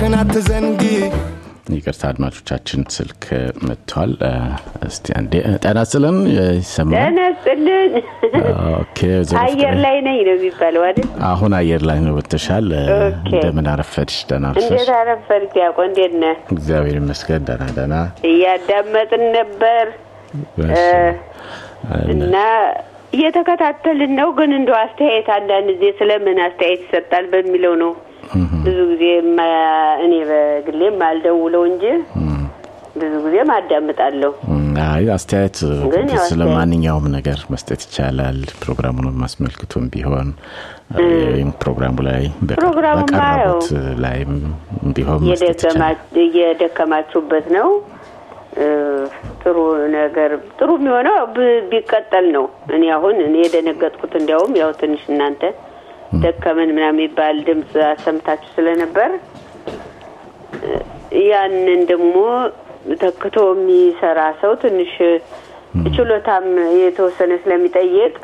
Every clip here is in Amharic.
አደራሽን አትዘንጊ ይቅርታ አድማጮቻችን ስልክ መጥቷል እስቲ አንዴ ጤና ስለን ይሰማል ጤና ይስጥልን ኦኬ ወይዘሮ አየር ፍቅሬ። ላይ ነኝ ነው የሚባለው አይደል አሁን አየር ላይ ነው ወጥተሻል ኦኬ። እንደምን አረፈድሽ ደህና አረፈሽ እንዴት አረፈድክ ያቆ እንዴት ነህ እግዚአብሔር ይመስገን ደህና ደህና እያዳመጥን ነበር እሺ። እና እየተከታተልን ነው ግን እንደው አስተያየት አንዳንድ ጊዜ ስለምን አስተያየት ይሰጣል በሚለው ነው ብዙ ጊዜ የማ- እኔ በግሌ ማልደውለው እንጂ ብዙ ጊዜ ማዳምጣለሁ አይ አስተያየት ግን ያው ስለ አስተያየት- ማንኛውም ነገር መስጠት ይቻላል ፕሮግራሙን አስመልክቶም ቢሆን ወይም ፕሮግራሙ ላይ በቀ- ፕሮግራሙማ በቀረቡት ላይም ቢሆን መስጠት ይቻላል እየደከማ- እየደከማችሁበት ነው እ፣ ጥሩ ነገር ጥሩ የሚሆነው ብ- ቢቀጠል ነው እኔ አሁን እኔ የደነገጥኩት እንዲያውም ያው ትንሽ እናንተ ደከመን ምናምን የሚባል ድምፅ አሰምታችሁ ስለነበር እ፣ ያንን ደግሞ ተክቶ የሚሰራ ሰው ትንሽ ችሎታም የተወሰነ ስለሚጠይቅ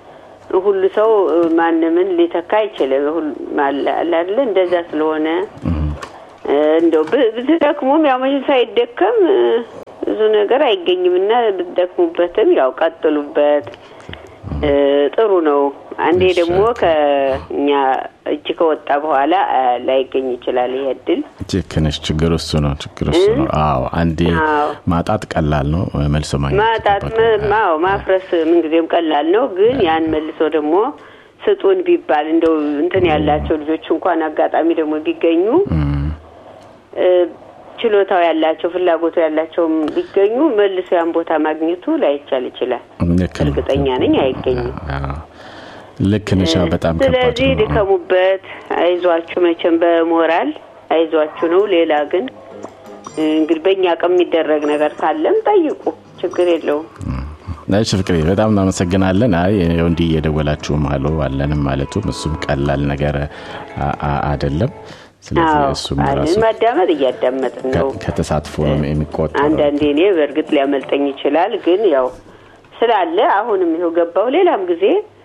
ሁሉ ሰው እ፣ ማንምን ሊተካ አይችልም። ሁሉ- አለ አለ አይደለ? እንደዛ ስለሆነ እ፣ እንደው ብ- ብትደክሙም ያው መቼም ሳይደከም እ፣ ብዙ ነገር አይገኝም እና ብትደክሙበትም ያው ቀጥሉበት። እ፣ ጥሩ ነው። አንዴ ደግሞ ከእኛ እጅ ከወጣ በኋላ እ፣ ላይገኝ ይችላል ይሄ እድል። ልክ ነሽ ችግር እሱ ነው ችግር እሱ ነው አዎ አንዴ አዎ። ማጣት ቀላል ነው መልሶ ማግኘት ማጣት ይጠበቃል። ም- አዎ ማፍረስ ምንጊዜም ቀላል ነው። ግን ያን መልሶ ደግሞ ስጡን ቢባል እንደው እንትን ያላቸው ልጆች እንኳን አጋጣሚ ደግሞ ቢገኙ እም፣ እ፣ ችሎታው ያላቸው ፍላጎቱ ያላቸውም ቢገኙ መልሶ ያን ቦታ ማግኘቱ ላይቻል ይችላል። ልክ ነው። እርግጠኛ ነኝ አይገኝም። አዎ። ልክ ነሽ አዎ፣ በጣም ከባድ ስለዚህ ነው ድከሙበት፣ አይዟችሁ። መቼም በሞራል አይዟችሁ ነው። ሌላ ግን እ፣ እንግዲህ በእኛ አቅም የሚደረግ ነገር ካለም ጠይቁ፣ ችግር የለውም። እሺ ፍቅሬ በጣም እናመሰግናለን። አይ ይኸው እንዲህ እየደወላችሁም አሉ አለንም ማለቱም እሱም ቀላል ነገር አ- አ- አይደለም። ስለዚህ አዎ እሱም አለን። ራሱ ማዳመጥ እያዳመጥን ነው። ከ- ከተሳትፎ ነው የሚቆጠረው። አንዳንዴ እኔ በእርግጥ ሊያመልጠኝ ይችላል፣ ግን ያው ስላለ አሁንም ይኸው ገባው። ሌላም ጊዜ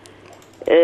እ፣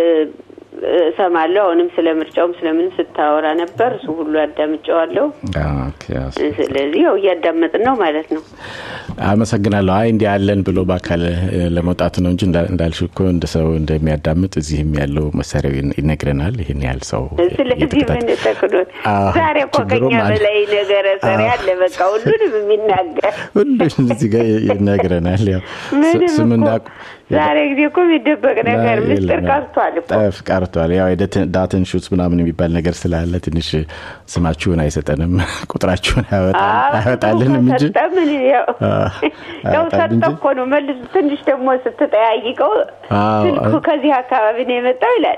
እሰማለሁ። አሁንም ስለ ምርጫውም ስለምን ስታወራ ነበር። እሱ ሁሉ አዳምጨዋለሁ። አዎ፣ ኦኬ፣ አዎ። ስለዚህ ያው እያዳመጥን ነው ማለት ነው። አመሰግናለሁ። አይ እንዲህ ያለን ብሎ በአካል እ፣ ለመውጣት ነው እንጂ እንዳ- እንዳልሽው እኮ እንደ ሰው እንደሚያዳምጥ እዚህም ያለው መሳሪያው ይነ- ይነግረናል። ይህን ያህል ሰው ስለዚህ እየተከታተለ- ምን ተክኖት አዎ፣ ዛሬ እኮ ችግሩም ከኛ አለ። በላይ ነገረ ሰሪ አለ። በቃ ሁሉንም የሚናገር ሁሉም እዚህ ጋር ይነግረናል። ያው ስ- ምንም ስምና እኮ ዛሬ ጊዜ እኮ የሚደበቅ ነገር አይ፣ ምስጢር የለም። ቀርቷል እኮ ጠፍ ቀርቷል። ያው የደት- ዳትን ሹት ምናምን የሚባል ነገር ስላለ ትንሽ ስማችሁን አይሰጠንም፣ ቁጥራችሁን አያወጣ- አያወጣልንም እንጂ ሰጠ ምን ያው አዎ፣ ያው አያወጣል ሰጠ እንጂ እኮ ነው መልሱ። ትንሽ ደግሞ ስትጠያይቀው አዎ፣ ስልኩ ከዚህ አካባቢ ነው የመጣው ይላል።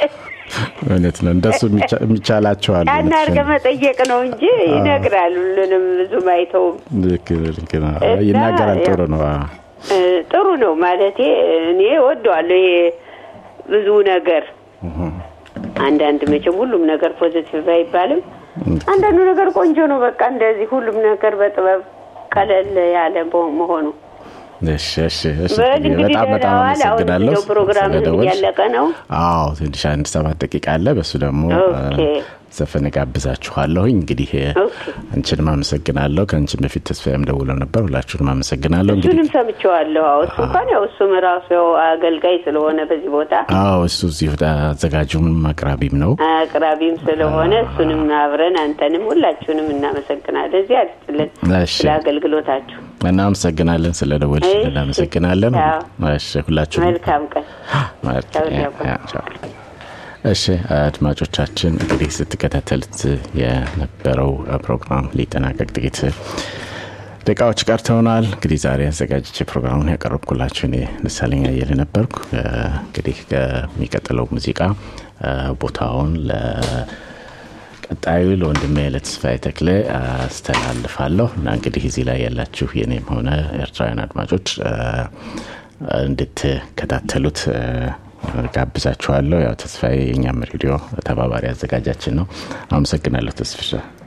እውነት ነው። እንደሱ የሚቻ- የሚቻላቸው አሉ። ያን አድርገህ መጠየቅ ነው እንጂ ይነግራል። ሁሉንም ብዙም አይተውም። ልክ ልክ ነው። እና ይናገራል። ጥሩ ነው። አዎ። እ፣ ጥሩ ነው ማለቴ እኔ ወደዋለሁ። ይሄ ብዙ ነገር አንዳንድ መቼም ሁሉም ነገር ፖዚቲቭ አይባልም። አንዳንዱ ነገር ቆንጆ ነው። በቃ እንደዚህ ሁሉም ነገር በጥበብ ቀለል ያለ በ- መሆኑ እሺ እሺ እሺ። በል እንግዲህ በጣም በጣም ደህና ዋል። አሁን አመሰግናለሁ እንደው ፕሮግራም ስለደወልሽ። እያለቀ ነው። አዎ ትንሽ አንድ ሰባት ደቂቃ አለ። በሱ ደግሞ ኦኬ። እ፣ ዘፈን ጋብዛችኋለሁኝ። እንግዲህ እ፣ ኦኬ። አንቺንም አመሰግናለሁ። ከአንቺን በፊት ተስፋዬም ደውለው ነበር። ሁላችሁንም አመሰግናለሁ። እንግዲህ እሱንም ሰምቼዋለሁ። አዎ እሱ እንኳን ያው እሱም ራሱ ያው አገልጋይ ስለሆነ በዚህ ቦታ አዎ እሱ እዚሁ አዘጋጁም አቅራቢም ነው። አቅራቢም ስለሆነ እሱንም አብረን አንተንም ሁላችሁንም እናመሰግናለን። እዚህ አድስጥልን እሺ ስለ አገልግሎታችሁ። እናመሰግናለን። ስለ ደወልሽ እሺ። እናመሰግናለን። ቻው። እሺ ሁላችሁንም መልካም ቀን። ማለት ቻው፣ ያ- ቻው። ያ- ቻው። እሺ አድማጮቻችን እንግዲህ ስትከታተሉት የነበረው ፕሮግራም ሊጠናቀቅ ጥቂት ደቂቃዎች ቀርተውናል። እንግዲህ ዛሬ አዘጋጅቼ ፕሮግራሙን ያቀረብኩላችሁ እኔ ደሳለኝ አየለ ነበርኩ። እ፣ እንግዲህ ከሚቀጥለው ሙዚቃ እ፣ ቦታውን ለቀጣዩ ለወንድሜ ለተስፋዬ ተክሌ አስተላልፋለሁ እና እንግዲህ እዚህ ላይ ያላችሁ የኔም ሆነ ኤርትራውያን አድማጮች እ፣ እንድትከታተሉት እ፣ ጋብዛችኋለሁ። ያው ተስፋዬ የእኛም ሬዲዮ ተባባሪ አዘጋጃችን ነው። አመሰግናለሁ ተስፍሻ